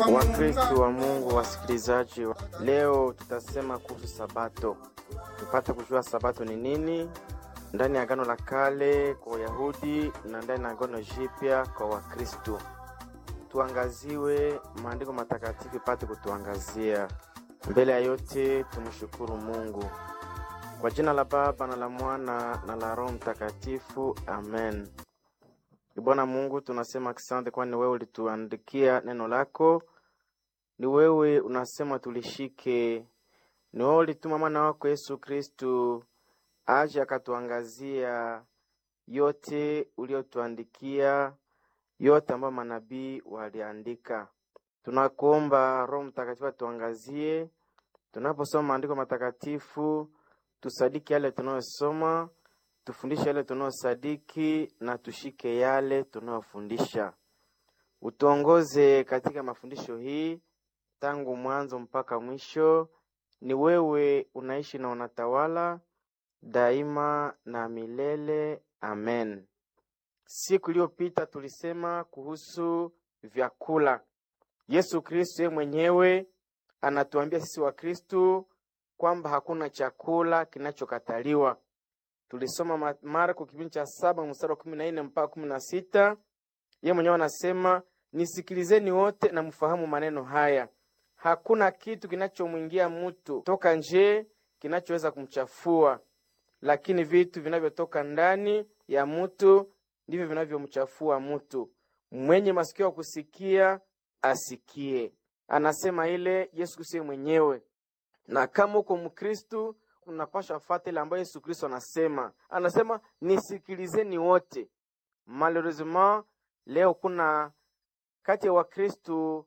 Wakristo wa Mungu, wasikilizaji, leo tutasema kuhusu Sabato, tupate kujua Sabato ni nini ndani ya Agano la Kale kwa Wayahudi na ndani ya Agano Jipya kwa Wakristo. Tuangaziwe maandiko matakatifu ipate kutuangazia. Mbele ya yote, tumshukuru Mungu kwa jina la Baba na la Mwana na la Roho Mtakatifu, amen. Bwana Mungu, tunasema asante, kwani wewe ulituandikia neno lako, ni wewe unasema tulishike, ni wewe ulituma mwana wako Yesu Kristu aje akatuangazia yote uliotuandikia, yote ambayo manabii waliandika. Tunakuomba Roho Mtakatifu atuangazie tunaposoma maandiko matakatifu, tusadiki yale tunayosoma tufundishe yale tunayosadiki na tushike yale tunayofundisha. Utuongoze katika mafundisho hii tangu mwanzo mpaka mwisho. Ni wewe unaishi na unatawala daima na milele, amen. Siku iliyopita tulisema kuhusu vyakula. Yesu Kristo yeye mwenyewe anatuambia sisi Wakristo kwamba hakuna chakula kinachokataliwa. Tulisoma Marko kipindi cha saba mstari wa kumi na nne mpaka kumi na sita. Yeye mwenyewe anasema nisikilizeni wote na mfahamu maneno haya, hakuna kitu kinachomwingia mtu toka nje kinachoweza kumchafua, lakini vitu vinavyotoka ndani ya mtu ndivyo vinavyomchafua mtu. Mwenye masikio ya kusikia asikie. Anasema ile Yesu Kristo mwenyewe, na kama uko Mkristu unapasha fata ile ambayo Yesu Kristo anasema. Anasema nisikilizeni wote. Malheureusement leo kuna kati ya Wakristu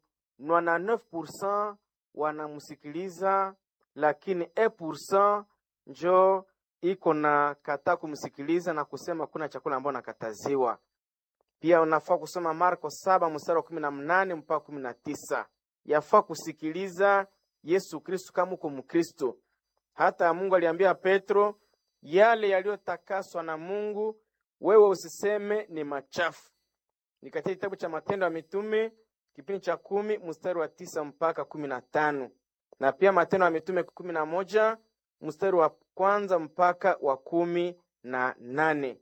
99% wanamsikiliza, lakini 1% njo iko na kataa kumsikiliza na kusema kuna chakula ambayo nakataziwa. Pia unafaa kusoma Marko saba mstari wa kumi na mnane mpaka kumi na tisa. Yafaa kusikiliza Yesu Kristu kama uko Mkristo. Hata Mungu aliambia Petro, yale yaliyotakaswa na Mungu wewe usiseme ni machafu. Ni katika kitabu cha Matendo ya Mitume kipindi cha kumi mstari wa tisa mpaka kumi na tano na pia Matendo ya Mitume kumi na moja mstari wa kwanza mpaka wa kumi na nane.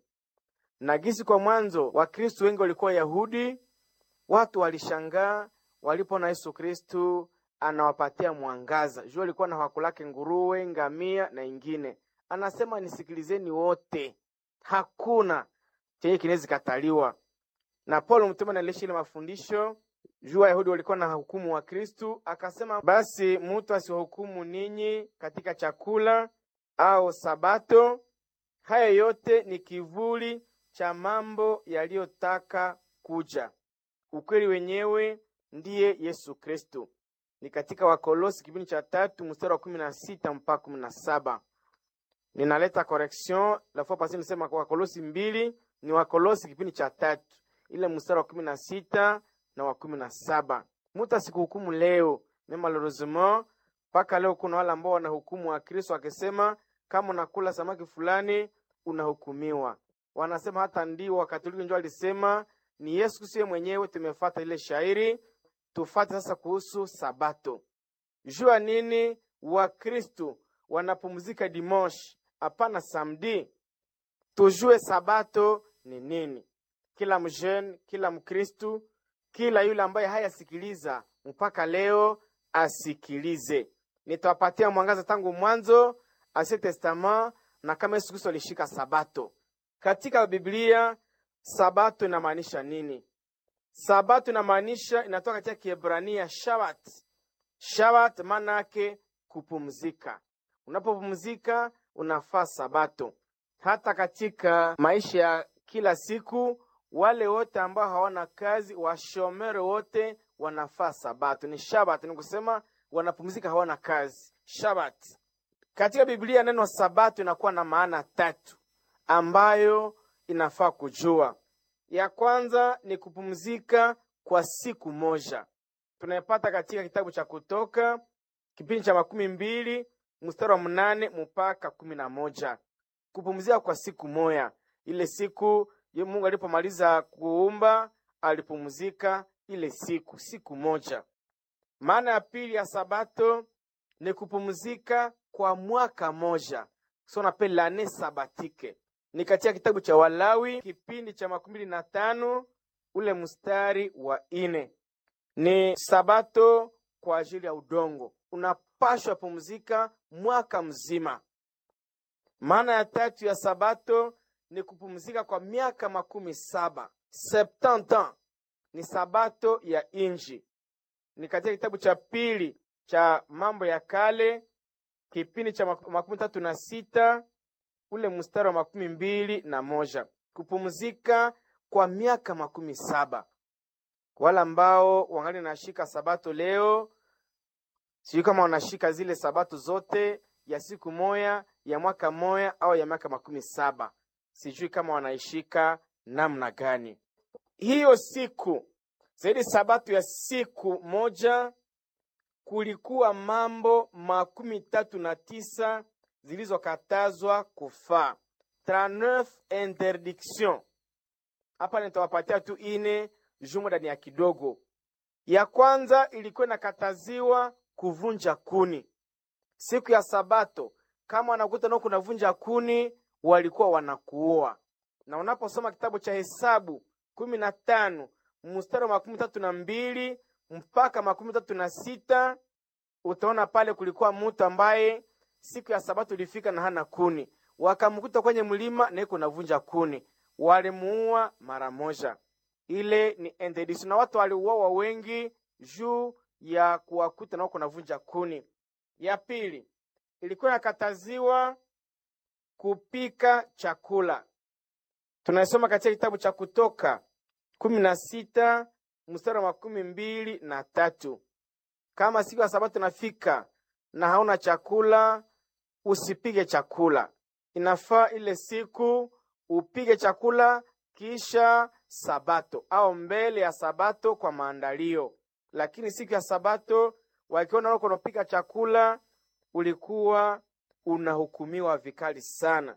Na gisi kwa mwanzo Wakristu wengi walikuwa Yahudi, watu walishangaa walipoona Yesu Kristu anawapatia mwangaza. Jua alikuwa na hakulake nguruwe, ngamia na ingine. Anasema nisikilizeni wote, hakuna chenye kinaweza kataliwa. Na Paulo mtume analisha ile mafundisho juu Wayahudi walikuwa na hukumu wa Kristu, akasema basi mutu asiwahukumu ninyi katika chakula au Sabato. Haya yote ni kivuli cha mambo yaliyotaka kuja. Ukweli wenyewe ndiye Yesu Kristu ni katika Wakolosi kipindi cha tatu mstari wa kumi na sita mpaka kumi na saba. Ninaleta correction la fois passée, nisema kwa Wakolosi mbili ni Wakolosi kipindi cha tatu ile mstari wa kumi na sita na wa kumi na saba. Mutu asikuhukumu leo me malheureusement, mpaka leo kuna wale ambao wanahukumu wa Kristo akisema kama unakula samaki fulani unahukumiwa. Wanasema hata ndio Wakatoliki ndio alisema ni Yesu Kristo mwenyewe. Tumefata ile shairi Tufate sasa kuhusu Sabato. Jua nini Wakristu wanapumzika dimanche, hapana samedi. Tujue Sabato ni nini. Kila mjene, kila Mkristu, kila yule ambaye hayasikiliza mpaka leo asikilize. Nitawapatia mwangaza tangu mwanzo Ancien Testament na kama Yesu Kristo alishika Sabato katika Biblia. Sabato inamaanisha nini? Sabato inamaanisha inatoka katika Kiebrania shabat. Shabat maana yake kupumzika. Unapopumzika unafaa Sabato. Hata katika maisha ya kila siku, wale wote ambao hawana kazi, washomere wote wanafaa Sabato, ni shabat, ni kusema wanapumzika, hawana kazi, shabat. Katika Biblia neno Sabato inakuwa na maana tatu ambayo inafaa kujua. Ya kwanza ni kupumzika kwa siku moja, tunaipata katika kitabu cha Kutoka kipindi cha makumi mbili mstari wa mnane mpaka kumi na moja. Kupumzika kwa siku moja, ile siku Mungu alipomaliza kuumba alipumzika ile siku siku moja. Maana ya pili ya sabato ni kupumzika kwa mwaka moja, so nape lane sabatike. Ni katika kitabu cha Walawi kipindi cha makumi mbili na tano ule mstari wa ine. Ni sabato kwa ajili ya udongo, unapashwa pumzika mwaka mzima. Maana ya tatu ya sabato ni kupumzika kwa miaka makumi saba septante ans, ni sabato ya inji. Ni katika kitabu cha pili cha Mambo ya Kale kipindi cha makumi tatu na sita ule mstari wa makumi mbili na moja kupumzika kwa miaka makumi saba. Wale ambao wangali nashika sabato leo, sijui kama wanashika zile sabato zote ya siku moya ya mwaka moya au ya miaka makumi saba, sijui kama wanaishika namna gani hiyo siku zaidi. Sabato ya siku moja kulikuwa mambo makumi tatu na tisa zilizokatazwa kufaa, 39 interdiction. Hapa nitawapatia tu ine jumo ndani ya kidogo. Ya kwanza ilikuwa inakataziwa kuvunja kuni siku ya Sabato. Kama wanakuta nao kunavunja kuni, walikuwa wanakuoa. Na unaposoma kitabu cha Hesabu kumi na tano mstari wa makumi tatu na mbili mpaka makumi tatu na sita utaona pale kulikuwa mtu ambaye siku ya Sabato ilifika na hana kuni, wakamkuta kwenye mlima na iko navunja kuni, walimuua mara moja. Ile ni interdiction, na watu waliuawa wengi juu ya kuwakuta na kunavunja kuni. Ya pili ilikuwa inakataziwa kupika chakula, tunasoma katika kitabu cha Kutoka kumi na sita mstari wa makumi mbili na tatu kama siku ya Sabato nafika na hauna chakula, usipige chakula. Inafaa ile siku upige chakula kisha Sabato au mbele ya Sabato kwa maandalio. Lakini siku ya Sabato wakiona wako unapika chakula, ulikuwa unahukumiwa vikali sana.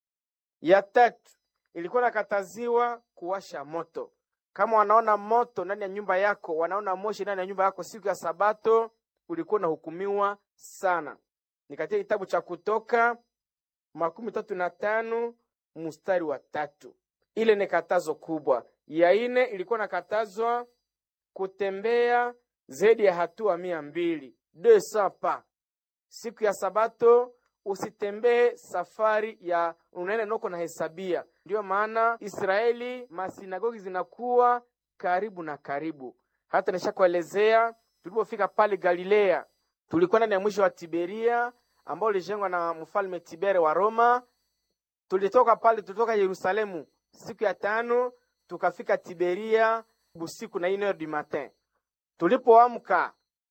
Ya tatu ilikuwa nakataziwa kuwasha moto kama wanaona moto ndani ya nyumba yako, wanaona moshi ndani ya nyumba yako siku ya Sabato, ulikuwa unahukumiwa sana. Ni katika kitabu cha Kutoka makumi tatu na tano mstari wa tatu. Ile ni katazo kubwa. Ya ine ilikuwa nakatazwa kutembea zaidi ya hatua mia mbili pa siku ya Sabato. Usitembee safari ya unaenda noko na hesabia. Ndiyo maana Israeli masinagogi zinakuwa karibu na karibu. Hata nishakuelezea tulipofika pale Galilea, tulikuwa ndani ya mwisho wa Tiberia ambao ulijengwa na mfalme Tibere wa Roma. Tulitoka pale, tulitoka Yerusalemu siku ya tano tukafika Tiberia busiku na ine du matin. Tulipoamka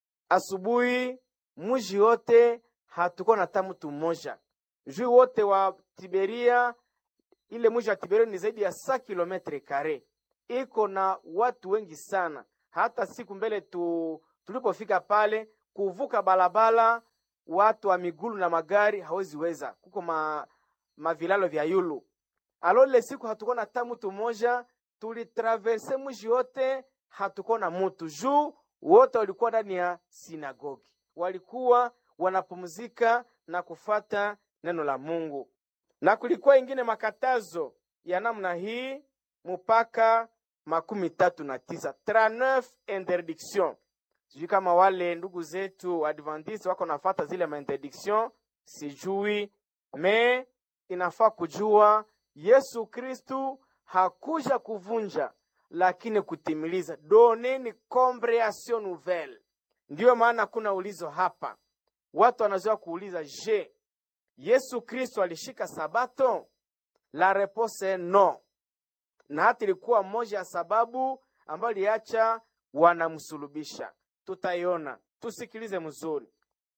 asubuhi, mji wote hatuko na tamu tu mmoja juu wote wa Tiberia. Ile mji wa Tiberia ni zaidi ya sa kilometre kare, iko na watu wengi sana. Hata siku mbele tu, tulipofika pale kuvuka balabala, watu wa migulu na magari hawezi weza, kuko ma, mavilalo vya yulu alo. Ile siku hatuko na tamu tu moja, tulitraverse mji wote, hatuko na mutu juu wote walikuwa ndani ya sinagogi, walikuwa wanapumzika na kufata neno la Mungu. Na kulikuwa ingine makatazo ya namna hii mpaka makumi tatu na tisa 39 interdiction. Sijui kama wale ndugu zetu Adventiste wako nafata zile ma interdiction, sijui me inafaa kujua Yesu Kristu hakuja kuvunja, lakini kutimiliza. Doneni comprehension nouvelle. Ndiyo maana kuna ulizo hapa Watu wanazoea kuuliza, je, Yesu Kristo alishika sabato? La repose est no, na hata ilikuwa moja ya sababu ambayo iliacha wanamsulubisha. Tutaiona, tusikilize mzuri.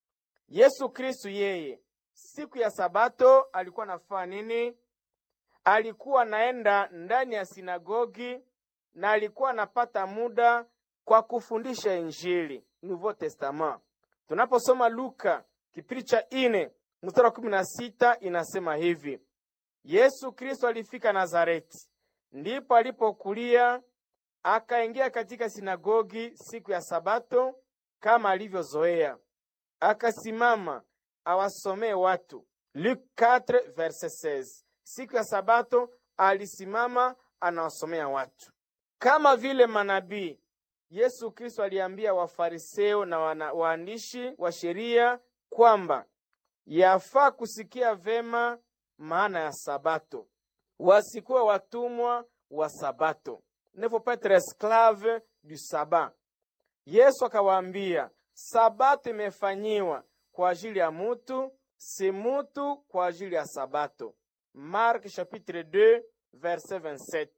Yesu Kristo yeye siku ya sabato alikuwa anafanya nini? Alikuwa anaenda ndani ya sinagogi na alikuwa anapata muda kwa kufundisha Injili, Nouveau Testament. Tunaposoma Luka kipindi cha ine mstari wa kumi na sita inasema hivi: Yesu Kristo alifika Nazareti, ndipo alipokulia, akaingia katika sinagogi siku ya Sabato, kama alivyozoea, akasimama awasomee watu. Luke 4 verset 16. Siku ya Sabato alisimama anawasomea watu kama vile manabii. Yesu Kristo aliambia Wafariseo na wana, waandishi wa sheria kwamba yafaa kusikia vema maana ya Sabato, wasikuwe watumwa wa Sabato, ne faut pas être esclave du sabat. Yesu akawaambia Sabato imefanyiwa kwa ajili ya mutu, si mutu kwa ajili ya Sabato. Mark chapitre 2 verset 27.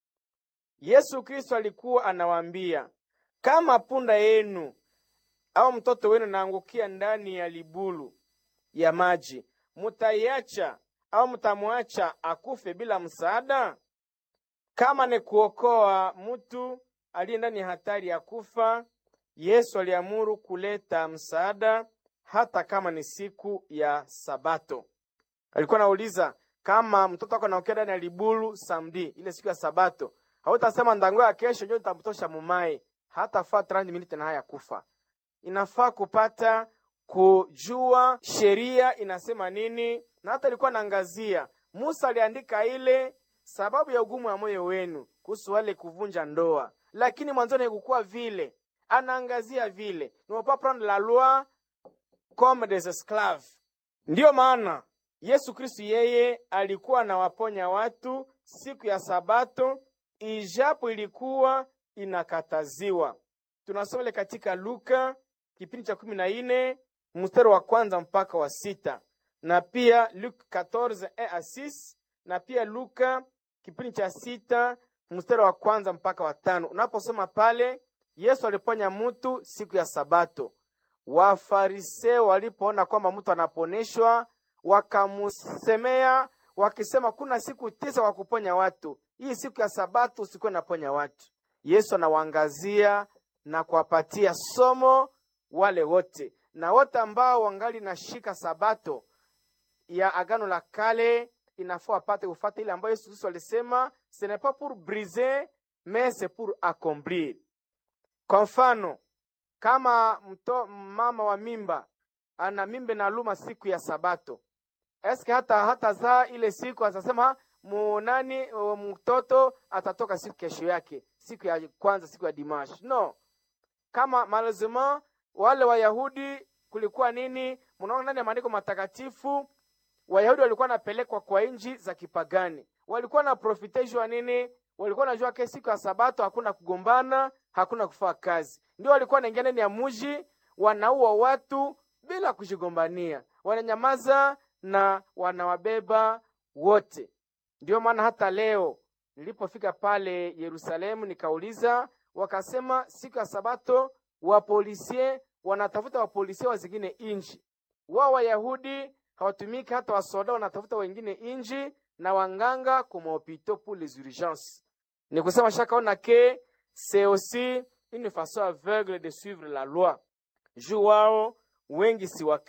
Yesu Kristo alikuwa anawaambia kama punda yenu au mtoto wenu naangukia ndani ya libulu ya maji, mutaiacha au mutamwacha akufe bila msaada? Kama ni kuokoa mtu aliye ndani ya hatari ya kufa, Yesu aliamuru kuleta msaada, hata kama ni siku ya Sabato. Alikuwa anauliza kama mtoto wako anaangukia ndani ya libulu samdi, ile siku ya Sabato, hautasema ndangoya kesho njo nitamtosha mumai, hata faa 30 minutes na haya kufa. Inafaa kupata kujua sheria inasema nini, na hata ilikuwa naangazia Musa aliandika ile sababu ya ugumu wa moyo wenu kuhusu wale kuvunja ndoa, lakini mwanzoni haikukuwa vile. Anaangazia vile ne pas prendre la loi comme des esclaves. Ndiyo maana Yesu Kristu yeye alikuwa anawaponya watu siku ya Sabato, ijapo ilikuwa inakataziwa. Tunasoma ile katika Luka kipindi cha kumi na nne mstari wa kwanza mpaka wa sita na pia Luke 14 a 6 na pia Luka kipindi cha sita mstari wa kwanza mpaka wa tano. Unaposoma pale, Yesu aliponya mtu siku ya Sabato. Wafariseo walipoona kwamba mtu anaponeshwa, wakamusemea wakisema, kuna siku tisa kwa kuponya watu, hii siku ya Sabato usikuwe naponya watu. Yesu anawaangazia na kuwapatia somo wale wote na wote ambao wangali nashika Sabato ya Agano la Kale inafaa wapate kufata ile ambayo Yesu Kristo alisema ce n'est pas pour briser mais c'est pour accomplir. Kwa mfano kama mto, mama wa mimba ana mimba na luma siku ya Sabato, eske hata hata zaa ile siku atasema munani mtoto atatoka siku kesho yake, siku ya kwanza, siku ya dimash? No, kama malazima wale Wayahudi kulikuwa nini? Mnaona ndani ya maandiko matakatifu Wayahudi walikuwa wanapelekwa kwa nchi za kipagani, walikuwa na profiteshwa nini? Walikuwa najua ke siku ya Sabato hakuna kugombana, hakuna kufanya kazi, ndio walikuwa wanaingia ndani ya mji, wanaua watu bila kujigombania, wananyamaza na wanawabeba wote. Ndio maana hata leo nilipofika pale Yerusalemu nikauliza, wakasema siku ya Sabato wapolisie wanatafuta wapolisie wa zingine inji, wao Wayahudi hawatumiki hata wasoda wanatafuta wengine inji na wanganga kumopito pour les urgences. Ni kusema shakaona ke c'est aussi une façon aveugle de suivre la loi. Juu wao wengi si